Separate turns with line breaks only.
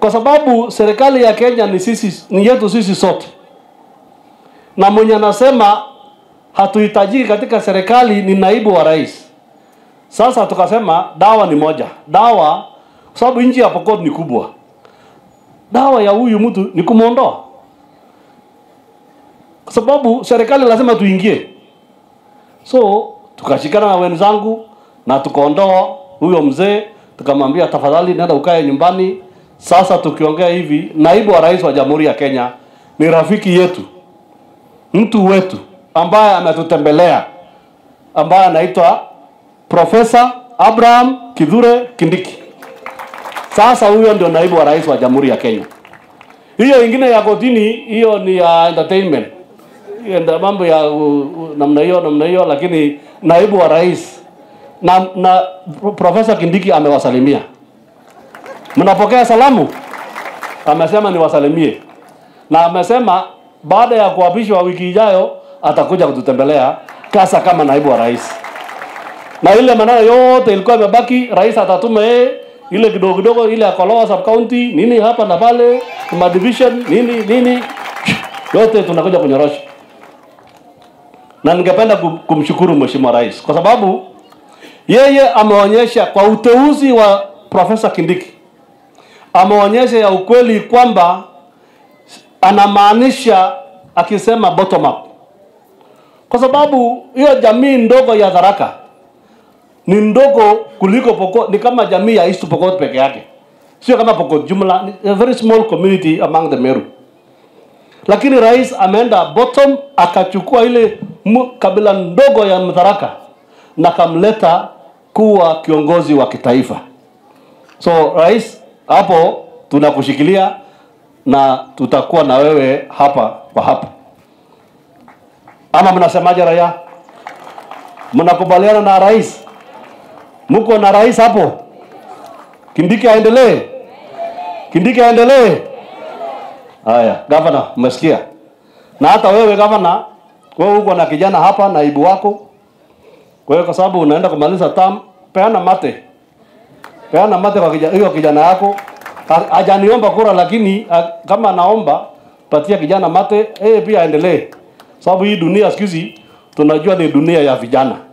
kwa sababu serikali ya Kenya ni sisi, ni yetu sisi sote, na mwenye anasema hatuhitajiki katika serikali ni naibu wa rais. Sasa tukasema dawa ni moja, dawa kwa sababu nchi ya Pokot ni kubwa, dawa ya huyu mtu ni kumwondoa, kwa sababu serikali lazima tuingie. So tukashikana na wenzangu na tukaondoa huyo mzee, tukamwambia tafadhali, nenda ukae nyumbani. Sasa tukiongea hivi, naibu wa rais wa Jamhuri ya Kenya ni rafiki yetu, mtu wetu ambaye ametutembelea, ambaye anaitwa Profesa Abraham Kithure Kindiki. Sasa huyo ndio naibu wa rais wa Jamhuri ya Kenya. Hiyo ingine ya kotini, hiyo ni ya entertainment, Hiyo ndio mambo ya uh, uh, namna hiyo namna hiyo, lakini naibu wa rais na, na Profesa Kindiki amewasalimia. Mnapokea salamu? Amesema niwasalimie, na amesema baada ya kuapishwa wiki ijayo atakuja kututembelea kasa kama naibu wa rais, na ile maneno yote ilikuwa imebaki, rais atatuma yeye ile kidogo kidogo, ile ya Kolowa sub county nini hapa na pale, ma division nini nini, yote tunakuja kunyorosha. Na ningependa kum- kumshukuru mheshimiwa rais kwa sababu yeye ameonyesha kwa uteuzi wa Profesa Kindiki, ameonyesha ya ukweli kwamba anamaanisha akisema bottom up, kwa sababu hiyo jamii ndogo ya Tharaka ni ndogo kuliko Pokot, ni kama jamii ya East Pokot peke yake, sio kama Pokot jumla, ni a very small community among the Meru. Lakini rais ameenda bottom, akachukua ile mu- kabila ndogo ya Mtharaka na kamleta kuwa kiongozi wa kitaifa. So rais, hapo tunakushikilia na tutakuwa na wewe hapa kwa hapa. Ama mnasemaje raia? Mnakubaliana na rais? Mko na rais hapo? Kindiki aendelee? Kindiki aendelee? Haya, gavana, umesikia? Na hata wewe gavana, wewe uko na kijana hapa, naibu wako. Kwa hiyo kwa sababu unaenda kumaliza term, peana mate, peana mate kwa kijana, hiyo kijana yako. Ha- Hajaniomba kura, lakini ha- kama anaomba patia kijana mate, yeye pia aendelee, sababu hii dunia siku hizi tunajua ni dunia ya vijana.